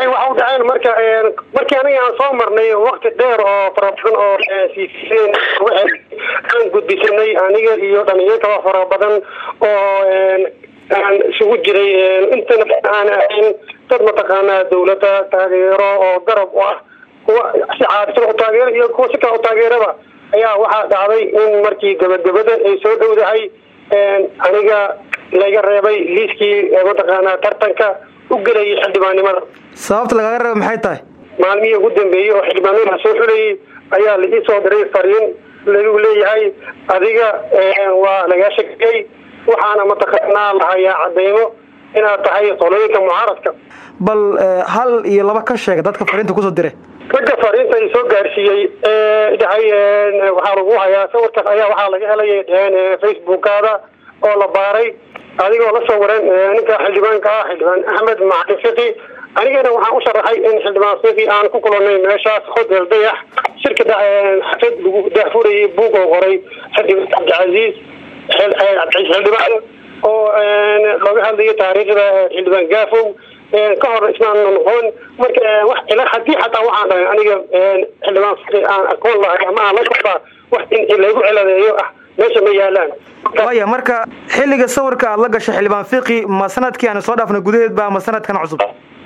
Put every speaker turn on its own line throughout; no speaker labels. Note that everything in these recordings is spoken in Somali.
waxa u dhaceen marka markii aniga aan soo marnay wakti dheer oo fara badan oo siiseen aan gudbisanay aniga iyo dhalinyaro fara badan oo aan isugu jiray intana aan ahayn dad mataqaanaa dawladda taageero oo garab u ah kuwa si caadisan u taageero iyo kuwa si kale u taageeraba ayaa waxaa dhacday in markii gabagabada ay soo dhowdahay aniga laga reebay liiskii mataqaanaa tartanka u gelayay xildhibaannimada
sababta lagaga reeba maxay tahay
maalmihii ugu dambeeyey oo xildhibaanada soo xulayay ayaa la ii soo diray fariin lagu leeyahay adiga waa lagaa shakiyey waxaana mataqaanaa lahayaa cadeymo inaad tahay qolooyinka mucaaradka
bal hal iyo laba ka sheega dadka fariinta kusoo diray
ragga fariinta ay soo gaarsiiyey dhahay waxaa lagu hayaa sawirkaas ayaa waxaa laga helay dheheen facebookaada oo la baaray adigoo la sawiran ninka xildhibaanka ah xildhibaan axmed macalin fiqi anigana waxaan u sharaxay in xildhibaan fiqi aan ku kulanay meeshaas hotel dayax shirka xafad lagu daafurayay buug oo qoray xildhibaan cabdicasiis xildhibaan oo looga hadlayo taariikhda xildhibaan gaafow ka hor ismaan noqon marka wax ila hadii xataa waxaan dhahay aniga xildhibaan fiqi aan aqoon lahay ama aan la socdaa wax in laygu ciladeeyo ah meesha ma yaalaan
waya marka xilliga sawirka aad la gashay xildhibaan fiqi ma sanadkii aan soo dhaafna gudaheed ba ama sanadkan cusub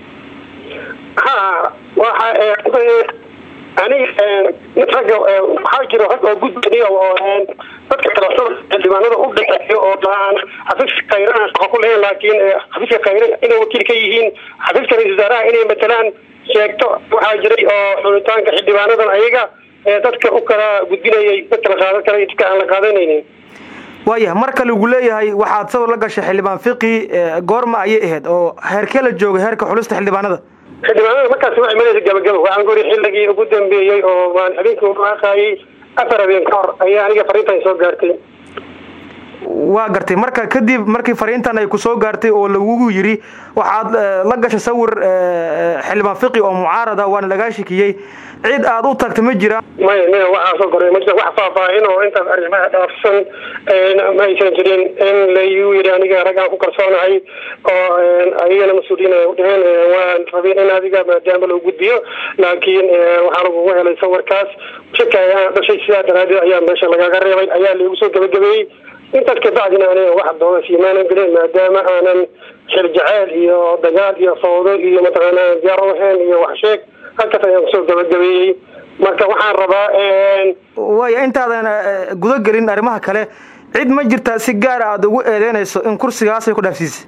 ha waxa aniga ragga waxaa jira rag oo gudbaniya oo dadka kale xildhibaanada u dhexeeyo oo aan xafiiska khayrana shaqo ku lahayn laakiin xafiiska khayra inay wakiil ka yihiin xafiiska ra-isul wasaaraha inay matalaan sheegto waxaa jiray oo xulitaanka xildhibaanadan ayaga dadka u kala gudbinayay dadka la qaadan kara dadka aan la qaadanaynin
waaya marka lagu leeyahay waxaad sawir la gashay xildhibaan fiqi goorma ayay ahayd oo heerkee la joogay heerka xulista xildhibaanada
xildhibaanada markaas waxay maraysa gabagaba waxaan guri xilligii ugu dambeeyey oo waan habeenkii uaaqaayay afar habeen ka hor ayaa aniga fariintan soo gaartay
waa gartay marka kadib markii fariintan ay ku soo gaartay oo lagugu yiri waxaad la gashay sawir xildhibaan fiqi oo mucaarada waana lagaa shikiyey cid aad u tagta ma jiraan
maya maya waxaa soo koray ma jira wax faahfaahin oo intaas arrimaha dhaafsan ma aysan jirin in layu yiri aniga rag aan ku kalsoonahay oo ayagana mas-uuliyiin ay udheheen waan rabin in adiga maadaama loo gudbiyo laakiin waxaa lagugu helay sawirkaas shaka ayaa dhashay sidaa daraadeed ayaa meesha lagaga reebay ayaa laigu soo gabagabeeyey intaas kabacdina aniga wax doona siimaanan gelin maadaama aanan xil jaceyl iyo dagaal iyo fawdo iyo mataqaana diyaar u ahayn iyo wax sheeg halkaas ayaan kusoo gabagabeeyey marka waxaan rabaa
waaya intaadan guda gelin arrimaha kale cid ma jirtaa si gaara aada ugu eedeynayso in kursigaasay ku dhaafsiisay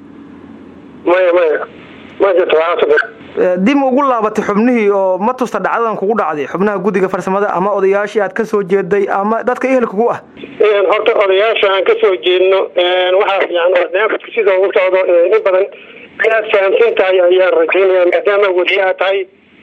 maya maya ma jirto waxaa
dib ugu laabatay xubnihii oo ma tusta dhacdadan kugu dhacday xubnaha guddiga farsamada ama odayaashii aad kasoo jeeday ama dadka ehelkugu ah
horta odayaasha aan kasoo jeedno waxaa fiican barnaamijka sida ugu socdo in badan inaad fahamsan tahay ayaan rajaynaya maadaama weliyaa tahay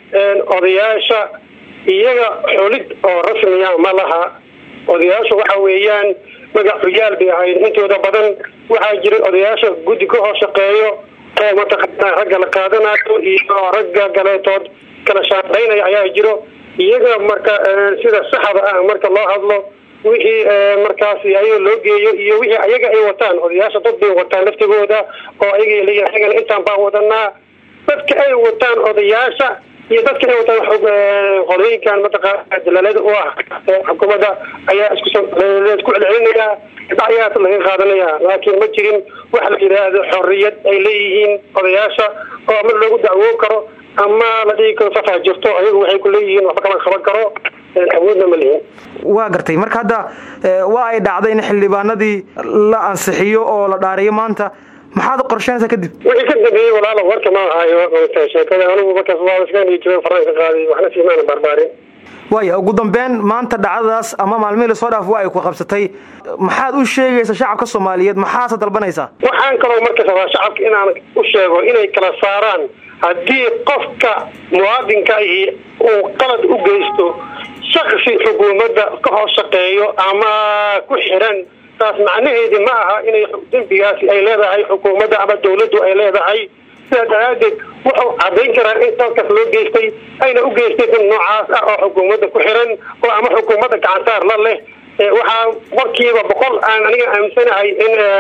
odayaasha iyaga xulid oo rasmiya ma laha odayaasha waxa weeyaan magac xuyaal bay ahayd intooda badan waxaa jiray odayaasha guddi ka hoos shaqeeyo oo mataqaana ragga la qaadanayo iyo ragga galeetood kala shaaqaynaya ayaa jiro iyaga marka sida saxda ah marka loo hadlo wixii markaas ayaga loo geeyo iyo wixii ayaga ay wataan odayaasha dad bay wataan laftigooda oo ayaga leeyihin ayagana intaan baa wadanaa dadka ay wataan odayaasha iyo dadka ay wataan qolooyinkan mataqaana dalaalada u ah xukuumadda ayaa iskusoo isku celcelinayaa dhacyaas laga qaadanaya laakiin ma jirin waxa la yidhaahdo xorriyad ay leeyihiin odayaasha oo ama loogu dacwoon karo ama la dhigi karo safaa jirto ayagu waxay ku leeyihiin waxba kama qaban karo awoodna ma lihin
waa gartay marka hadda waa ay dhacday in xildhibaanadii la ansixiyo oo la dhaariyo maanta maxaad qorsheynaysaa kadib
wixii ka dambeeyey walaalo warka ma ahaayo sheekada anigu markaas waa iska jiro faranka qaaday waxna siimaana barbaarin
waaya ugu dambeyn maanta dhacdadaas ama maalmihii lasoo dhaaf waa ay ku qabsatay maxaad u sheegaysaa shacabka soomaaliyeed maxaase dalbanaysaa
waxaan kaloo markas rabaa shacabka inaan u sheego inay kala saaraan haddii qofka muwaadinka ahi uu qalad u geysto shaksi xukuumadda ka hoos shaqeeyo ama ku xiran taas macnaheedi ma aha inay dembigaasi ay leedahay xukuumadda ama dawladdu ay leedahay sidaa daraadeed wuxuu cadayn karaa in dalkaas loo geystay ayna u geystay dad noocaas ah oo xukuumadda ku xiran oo ama xukuumadda gacansaar la leh waxaa warkiiba boqol aan aniga aaminsanahay in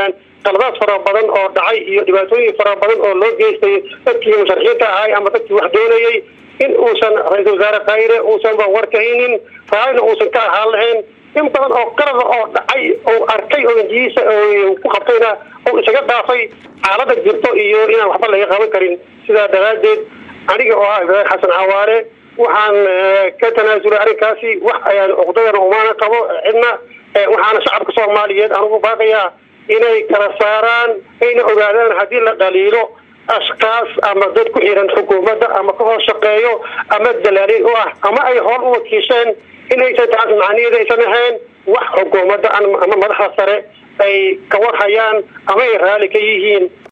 qaladaad fara badan oo dhacay iyo dhibaatooyin fara badan oo loo geystay dadkii musharaxiinta ahay ama dadkii wax doonayay in uusan ra-iisul wasaare khayre uusanba warkahaynin raallina uusan ka ahaan lahayn in badan oo qalada oo dhacay ou arkay oo injiisa ku qabtayna ou isaga dhaafay xaalada jirto iyo inaan waxba laga qaban karin sidaa daraaddeed aniga oo ah ibraahim xasan cawaale waxaan ka tanaasulay arrinkaasi wax ayaan uqdadana umaana qabo cidna waxaana shacabka soomaaliyeed aan ugu baaqayaa inay kala saaraan ayna ogaadaan haddii la dhaliilo ashkaas ama dad ku xiran xukuumadda ama ka hoos shaqeeyo ama dalaaliin u ah ama ay hool u wakiisheen inaysan taas macniyeeda aysan ahayn wax xukuumadda ama madaxda sare ay ka warhayaan ama ay raali ka yihiin